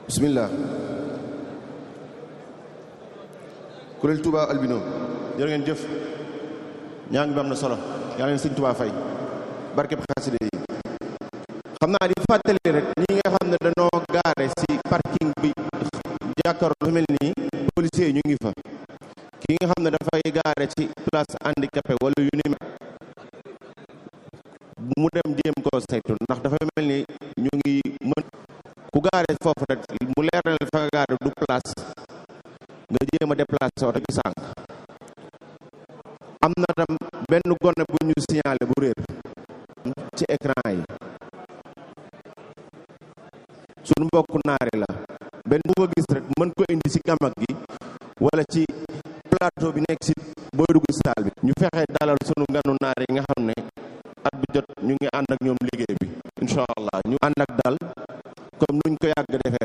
bismillah kuréel Touba albino jërë ngeen jëf ñaa ngi bi am na solo yaa leen sëñ Touba fay barkeb xaside yi xam naa di fàttali rek ñi nga xam ne dañoo gaare ci parking bi jàkkaarloo lu mel nii policiers yi ñu ngi fa ki nga xam ne dafay gaare ci place handicapé wala yu ni mel mu dem jéem koo saytu ndax dafa mel ni ñu ngi mën ku gaare foofu rek mu leer na fa nga gaare du place nga jéem a déplacé oto bi sànq am na tam benn gone bu ñu signalé bu réer ci écran yi suñu mbokku naari la benn bu ko gis rek mën ko indi ci gamag gi wala ci plateau bi nekk ci booy dugg saal bi ñu fexe dalal sunu nganu naar yi nga xam ne at bu jot ñu ngi ànd ak ñoom liggéey bi incha allah ñu ànd ak dal comme nuñ ko yàgg defee